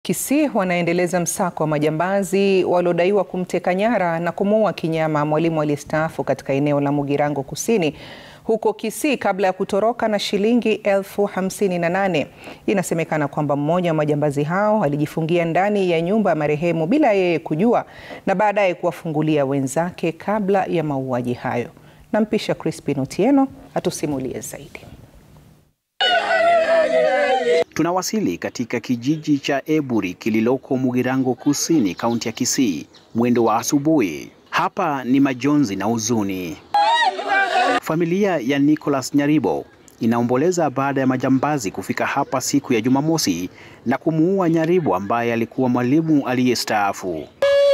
Kisii wanaendeleza msako wa majambazi waliodaiwa kumteka nyara na kumuua kinyama mwalimu aliyestaafu katika eneo la Mugirango Kusini huko Kisii kabla ya kutoroka na shilingi elfu hamsini na nane. Inasemekana kwamba mmoja wa majambazi hao alijifungia ndani ya nyumba ya marehemu bila yeye kujua na baadaye kuwafungulia wenzake kabla ya mauaji hayo. Nampisha Crispin Otieno atusimulie zaidi. Tunawasili katika kijiji cha Eburi kililoko Mugirango Kusini, kaunti ya Kisii, mwendo wa asubuhi. Hapa ni majonzi na huzuni. Familia ya Nicholas Nyaribo inaomboleza baada ya majambazi kufika hapa siku ya Jumamosi na kumuua Nyaribo ambaye alikuwa mwalimu aliyestaafu.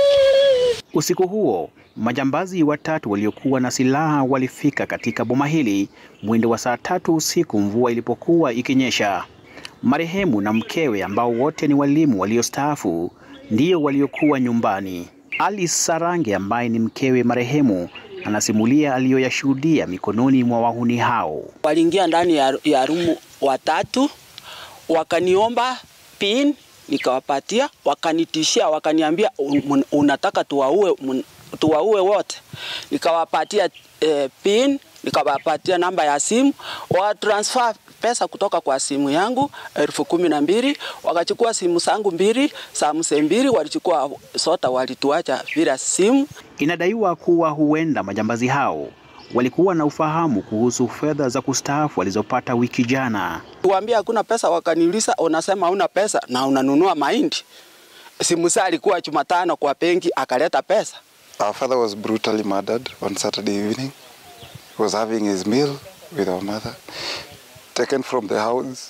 Usiku huo majambazi watatu waliokuwa na silaha walifika katika boma hili mwendo wa saa tatu usiku, mvua ilipokuwa ikinyesha. Marehemu na mkewe ambao wote ni walimu waliostaafu ndio waliokuwa nyumbani. Alice Sarange ambaye ni mkewe marehemu anasimulia aliyoyashuhudia mikononi mwa wahuni hao. Waliingia ndani ya, ya rumu watatu, wakaniomba pin, nikawapatia, wakanitishia, wakaniambia un, unataka tuwaue, tuwaue wote. Nikawapatia eh, pin, nikawapatia namba ya simu, wa transfer pesa kutoka kwa simu yangu elfu kumi na mbili wakachukua simu zangu mbili, Samsung mbili walichukua sota, walituacha bila simu. Inadaiwa kuwa huenda majambazi hao walikuwa na ufahamu kuhusu fedha za kustaafu walizopata wiki jana. Tuambia hakuna pesa, wakaniuliza unasema una pesa na unanunua mahindi. Simu saa alikuwa Jumatano kwa benki, akaleta pesa. Our father was brutally murdered on Saturday evening. He was having his meal with our mother. taken from the house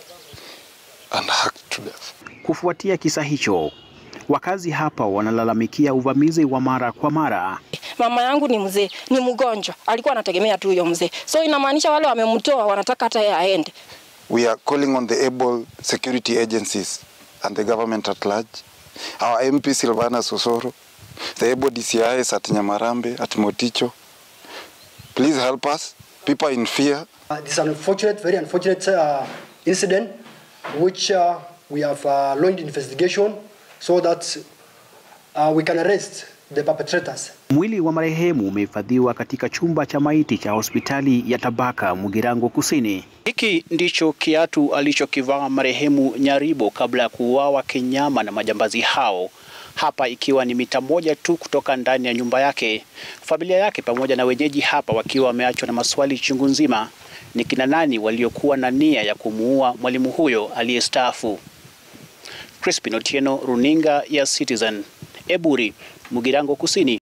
and hacked to death. Kufuatia kisa hicho, wakazi hapa wanalalamikia uvamizi wa mara kwa mara. Mama yangu ni mzee, ni mgonjwa, alikuwa anategemea tu huyo mzee, so inamaanisha wale wamemtoa wanataka hata yeye aende. We are calling on the able security agencies and the government at large, our MP Silvana Sosoro, the able DCIs at Nyamarambe, at Moticho. Please help us. People are in fear. Uh, this is an unfortunate, very unfortunate uh, incident which uh, we have uh, launched investigation so that uh, we can arrest the perpetrators. Mwili wa marehemu umehifadhiwa katika chumba cha maiti cha hospitali ya Tabaka Mugirango Kusini. Hiki ndicho kiatu alichokivaa marehemu Nyaribo kabla ya kuuawa kinyama na majambazi hao hapa ikiwa ni mita moja tu kutoka ndani ya nyumba yake. Familia yake pamoja na wenyeji hapa wakiwa wameachwa na maswali chungu nzima, ni kina nani waliokuwa na nia ya kumuua mwalimu huyo aliyestaafu. Crispin Otieno, runinga ya Citizen, Eburi, Mugirango Kusini.